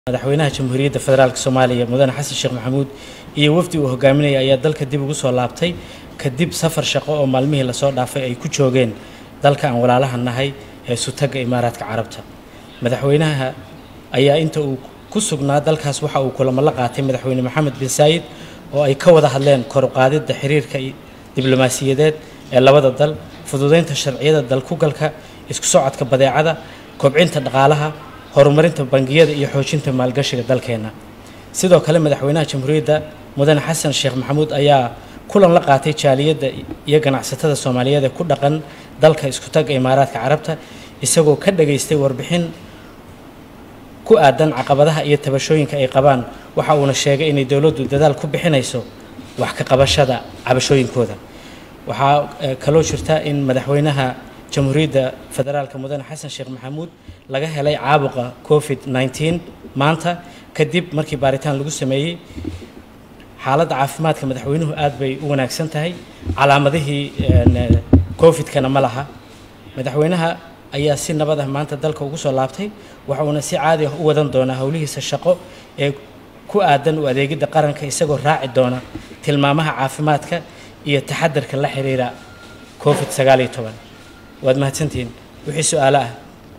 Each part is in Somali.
madaxweynaha jamhuuriyadda federaalk soomaaliya mudane xasan sheekh maxamuud iyo wafdi uu hogaaminaya ayaa dalka dib ugu soo laabtay kadib safar shaqo oo maalmihii lasoo dhaafay ay ku joogeen dalka aan walaalaha nahay ee sutagga imaaraadka carabta madaxweynaha ayaa inta uu ku sugnaa dalkaas waxa uu kulamo la qaatay madaxweyne maxamed bin saayid oo ay ka wada hadleen kor u qaadidda xiriirka diblomaasiyadeed ee labada dal fududeynta sharciyada dalkugalka isku socodka badeecada kobcinta dhaqaalaha horumarinta bangiyada iyo xoojinta maalgashiga dalkeena sidoo kale madaxweynaha jamhuuriyadda mudane xasan sheekh maxamuud ayaa kulan la qaatay jaaliyadda iyo ganacsatada soomaaliyeed ee ku dhaqan dalka isku tagga imaaraadka carabta isagoo ka dhageystay warbixin ku aadan caqabadaha iyo tabashooyinka ay qabaan waxa uuna sheegay inay dowladdu dadaal ku bixinayso wax ka qabashada cabashooyinkooda waxaa kaloo jirta in madaxweynaha jamhuuriyadda federaalka mudane xasan sheekh maxamuud laga helay caabuqa covid 19 maanta kadib markii baaritaan lagu sameeyey xaaladda caafimaadka madaxweynuhu aad bay u wanaagsan tahay calaamadihii covid-kana ma laha madaxweynaha ayaa si nabad ah maanta dalka ugu soo laabtay waxa uuna si caadi ah u wadan doonaa howlihiisa shaqo ee ku aadan u adeegidda qaranka isagoo raaci doona tilmaamaha caafimaadka iyo taxadarka la xiriira covid sagaal iyo toban waad mahadsantihiin wixii su-aalo ah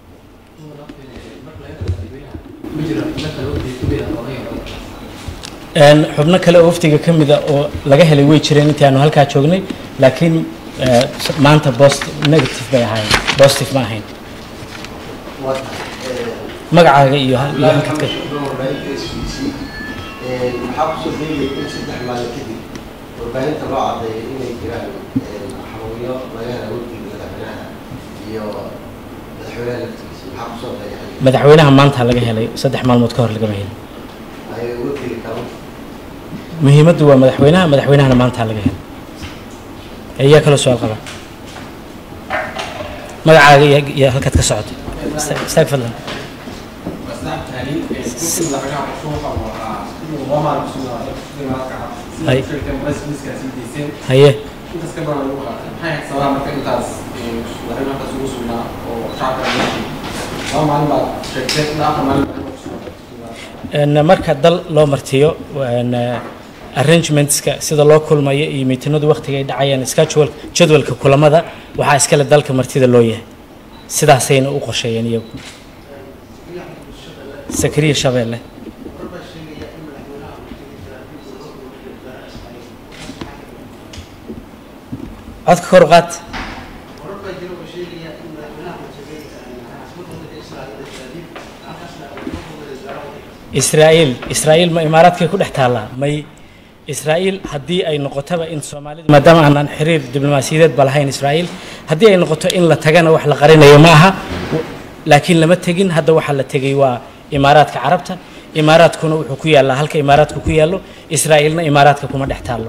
xubno kale oo waftiga ka mida oo laga helay way jireen intii aanu halkaa joognay laakiin maanta bost negative bay ahaayeen positive ma ahayn magacaaga iyo iyo halkaad ka waxaa kusoo degaya in saddex maalin kadib warbaahinta loo cadeeyo inay jiraan xanuunyo laga hela wafdiga madaxweynaha iyo madaxweynaha laftigiisa maxaa kusoo degaya madaxweynaha maanta laga helay saddex maalmood ka hor lagama helin ay wafdiga kale muhiimaddu waa madaxweynaha madaxweynahana maanta laga helay ayaa kaloo su-aal qaba magacaaga iyo iyo halkaad ka socoto Istaag- istaag fadlan Hay. haye En, marka dal loo martiyo en, arrangementska sida loo kulmayo iyo miitinadu waqtiga ay dhacayaan schedule jadwalka kulamada waxaa iskale dalka martida loo yahay sidaasayna u qorsheeyeen iyagu sakariya shabeelle codka kor u qaad israa'iil israa'iil ma imaaraadkay ku dhex taallaa may israa'iil haddii ay noqotaba in soomaalida maadaama aanan xiriir diblomaasiyadeed ba lahayn israa'iil haddii ay noqoto in la tagana wax la qarinayo ma aha w- laakiin lama tegin hadda waxaa la tegay waa imaaraadka carabta imaaraadkuna wuxuu ku yaallaa halka imaaraadku ku yaallo israa'iilna imaaraadka kuma dhex taallo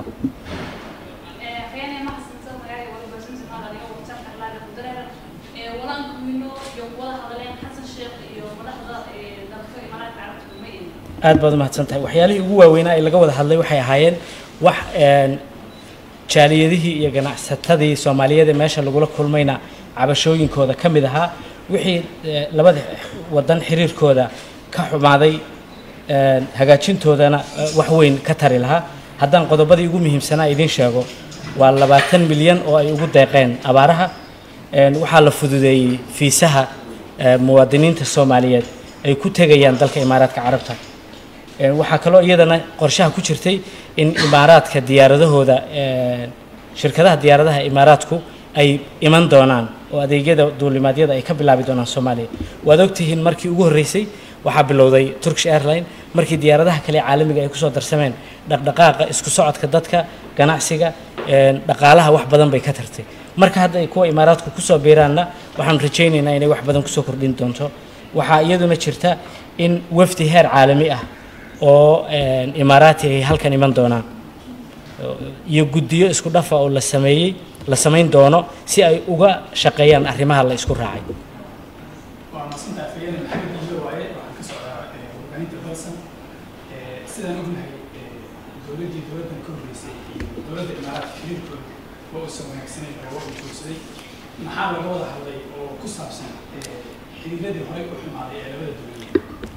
aad baad umahadsan tahay waxyaalihii ugu waaweynaa ee laga wada hadlay waxay ahaayeen wax een, jaaliyadihii iyo ganacsatadii soomaaliyeed ee meesha lagula kulmayna cabashooyinkooda ka mid ahaa wixii eh, labada wadan xiriirkooda ka xumaaday een, hagaajintoodana eh, wax weyn ka tari lahaa haddaan qodobadii ugu muhiimsanaa idiin sheego waa labaatan milyan oo ay ugu deeqeen abaaraha een, waxaa la fududeeyey fiisaha eh, muwaadiniinta soomaaliyeed ay ku tegayaan dalka imaaraadka carabta Een, waxaa kaloo iyadana qorshaha ku jirtay in imaaraadka diyaaradahooda een, shirkadaha diyaaradaha imaaraadku ay iman doonaan oo adeegyada duulimaadyada ay ka bilaabi doonaan soomaaliya waad ogtihiin markii ugu horreysay waxaa bilowday turkish airline markii diyaaradaha kale ee caalamiga ay kusoo darsameen dhaqdhaqaaqa isku socodka dadka ganacsiga een, dhaqaalaha wax badan bay ka tartay marka hadda ay kuwa imaaraadku kusoo biiraanna waxaanu rajaynaynaa inay wax badan kusoo kordhin doonto waxaa iyaduna jirta in wafdi heer caalami ah oo een, imaaraati ay halkan iman doonaan iyo guddiyo isku dhafa oo la sameeyey la samayn doono si ay uga shaqeeyaan arrimaha la isku raacay waa masantaha afhayeen maxamed iyo waaye waxaan ka socdaa eh, warbaahinta balsan Eh, sidaan ognahay eh, dowladdii dowladdan ka horreysay iyo dowladda imaaraadka xiriirkooda waa uusan wanaagsanayn oo waa uu joogsaday maxaa laga wada hadlay oo ku saabsan eh, xiriiradii horey u xumaaday ee labada dowladood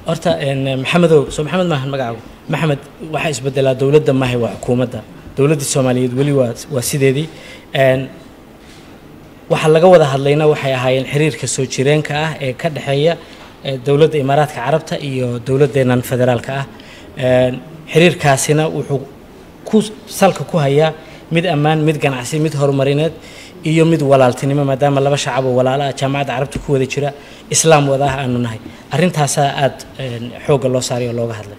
horta een, maxamedow soo maxamed maahan magacaagu maxamed waxaa isbedelaa dowladda maahay waa xukuumadda dowladda soomaaliyeed weli waa waa sideedii Een, waxa laga wada hadlayna waxay ahaayeen xiriirka soo jireenka ah ee ka dhexeeya eh, dowladda imaaraadka carabta iyo dowladdeennan federaalka ah Een, xiriirkaasina wuxuu ku salka ku hayaa mid ammaan mid ganacsi mid horumarineed iyo mid walaaltinimo maadaama laba shacab oo walaalo ah jaamacadda carabta ku wada jira islaam wada ah aanu nahay arrintaasaa aada een, xoogga loo saaray oo looga hadlay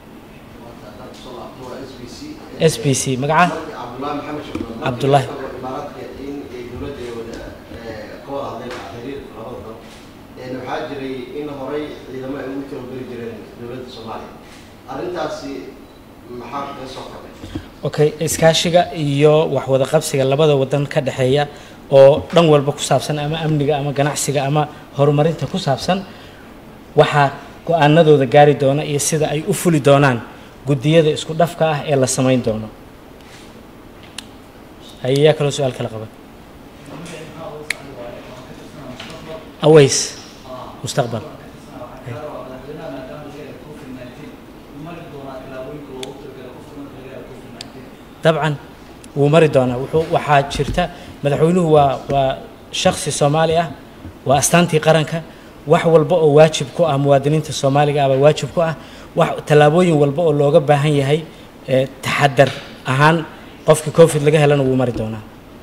s b c magaca cabdullaahi maxamed shukran Cabdullaahi. imaaraadka in ay dowladda ay wada eh, ka wada hadleen xiriir labada dal Een, waxaa jiray in horey ciidamo ay ugu tababari jireen dowladda soomaaliya arrintaasi maxaa kaga soo kordhay okay iskaashiga iyo wax wada qabsiga labada wadan ka dhexeeya oo dhan walba ku saabsan ama amniga ama ganacsiga ama horumarinta ku saabsan waxaa go-aanadooda gaari doona iyo sida ay u fuli doonaan guddiyada isku dhafka ah ee la samayn doono ayaa kaloo su-aal kala qaba aways mustaqbal dabcan wuu mari doonaa wuxuu waxaa jirta madaxweynuhu waa waa shaksi soomaali ah waa astaantii qaranka wax walba oo waajib ku ah muwaadiniinta soomaaliga ah baa waajib ku ah wax tallaabooyin walba oo looga baahan yahay ee taxadar ahaan qofkii covid laga helana wuu mari doonaa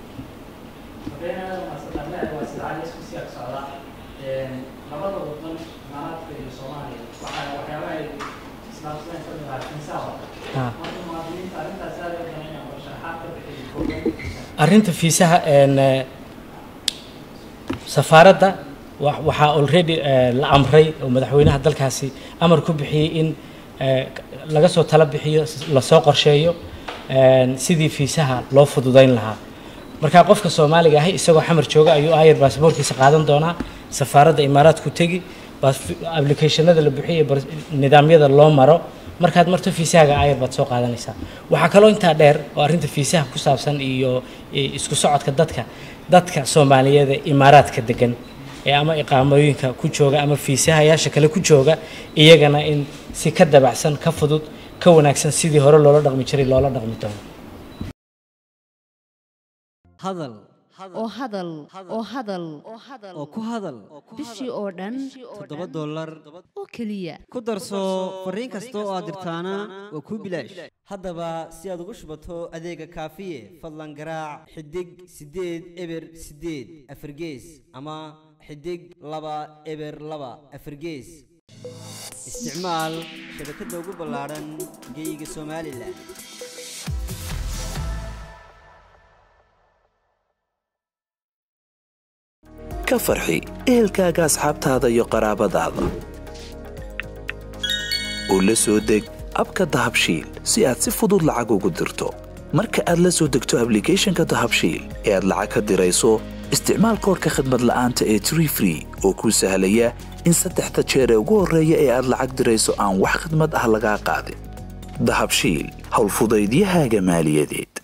labada wadan imaaraadka iyo soomaaliya waxaa waxyaabaha ay islaamsadeen ka mid ahaa fiisaha Ah. marka muwaadiniinta arrintaas aad ay danayaan oo sharaxaad ka bixiyo kooban arrinta fiisaha een, eh, safaaradda wa- waxaa already eh, la amray oo madaxweynaha dalkaasi amar ku bixiyey in eh, laga soo tala bixiyo lasoo qorsheeyo een, sidii fiisaha loo fududayn lahaa marka qofka soomaaliga ahi isagoo xamar jooga ayuu ayar baasaboorkiisa qaadan doonaa safaaradda imaaraadku tegi baas- applicationada la bixiyo iyo bar- nidaamyada loo maro markaad marto fiisahaaga ayar baad soo qaadanaysaa waxaa kaloo intaa dheer oo arrinta fiisaha ku saabsan iyo iyo isku socodka dadka dadka soomaaliyeed ee imaaraadka degan ee ama iqaamooyinka ku jooga ama fiisahayaasha kale ku jooga iyagana in si ka dabacsan ka fudud ka wanaagsan sidii hore loola dhaqmi jiray loola dhaqmi doono hadal oo hadal oo hadal oo ku hadal bishii oo dhan toddoba dollar oo keliya ku darso fariin kasta oo aad dirtaana waa kuu bilaash haddaba si aad ugu shubato adeega kaafiye fadlan garaac xidig siddeed eber siddeed afargees ama xidig laba eber laba afargees isticmaal shabakadda ugu ballaaran geyga somalilan ka farxi ehelkaaga asxaabtaada iyo qaraabadaada u la soo deg abka dahabshiil si aad si fudud lacag ugu dirto marka aad la soo degto ablicathonka dahabshiil ee aad lacag ka dirayso isticmaal koorka khadmad la'aanta ee tree free oo kuu sahlaya in saddexda jeer ee ugu horreeya ee aad lacag dirayso aan wax khidmad ah lagaa qaadin dahabshiil howlfudaydiyahaaga maaliyadeed